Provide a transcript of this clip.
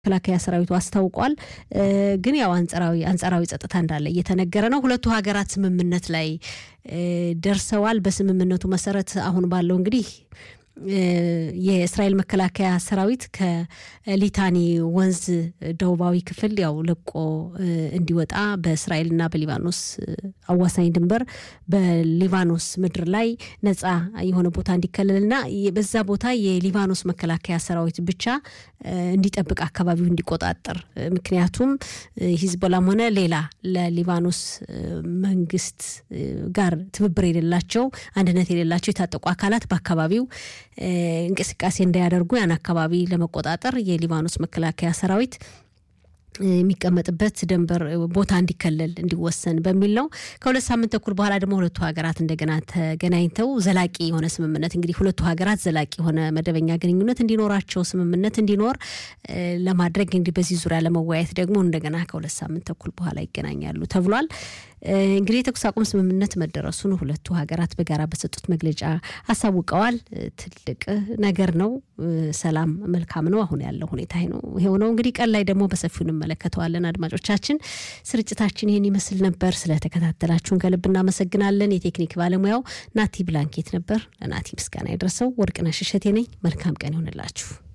መከላከያ ሰራዊቱ አስታውቋል። ግን ያው አንጻራዊ አንጻራዊ ጸጥታ እንዳለ እየተነገረ ነው። ሁለቱ ሀገራት ስምምነት ላይ ደርሰዋል። በስምምነቱ መሰረት አሁን ባለው እንግዲህ የእስራኤል መከላከያ ሰራዊት ከሊታኒ ወንዝ ደቡባዊ ክፍል ያው ለቆ እንዲወጣ በእስራኤልና በሊባኖስ አዋሳኝ ድንበር በሊባኖስ ምድር ላይ ነጻ የሆነ ቦታ እንዲከለልና በዛ ቦታ የሊባኖስ መከላከያ ሰራዊት ብቻ እንዲጠብቅ አካባቢው እንዲቆጣጠር ምክንያቱም ሂዝቦላም ሆነ ሌላ ለሊባኖስ መንግስት ጋር ትብብር የሌላቸው አንድነት የሌላቸው የታጠቁ አካላት በአካባቢው እንቅስቃሴ እንዳያደርጉ ያን አካባቢ ለመቆጣጠር የሊባኖስ መከላከያ ሰራዊት የሚቀመጥበት ደንበር ቦታ እንዲከለል እንዲወሰን በሚል ነው። ከሁለት ሳምንት ተኩል በኋላ ደግሞ ሁለቱ ሀገራት እንደገና ተገናኝተው ዘላቂ የሆነ ስምምነት እንግዲህ ሁለቱ ሀገራት ዘላቂ የሆነ መደበኛ ግንኙነት እንዲኖራቸው ስምምነት እንዲኖር ለማድረግ እንግዲህ በዚህ ዙሪያ ለመወያየት ደግሞ እንደገና ከሁለት ሳምንት ተኩል በኋላ ይገናኛሉ ተብሏል። እንግዲህ የተኩስ አቁም ስምምነት መደረሱን ሁለቱ ሀገራት በጋራ በሰጡት መግለጫ አሳውቀዋል። ትልቅ ነገር ነው። ሰላም መልካም ነው። አሁን ያለው ሁኔታ ነው ይሄው ነው። እንግዲህ ቀን ላይ ደግሞ በሰፊው እንመለከተዋለን። አድማጮቻችን፣ ስርጭታችን ይህን ይመስል ነበር። ስለተከታተላችሁን ከልብ እናመሰግናለን። የቴክኒክ ባለሙያው ናቲ ብላንኬት ነበር። ለናቲ ምስጋና የደረሰው ወርቅነሽ እሸቴ ነኝ። መልካም ቀን ይሆንላችሁ።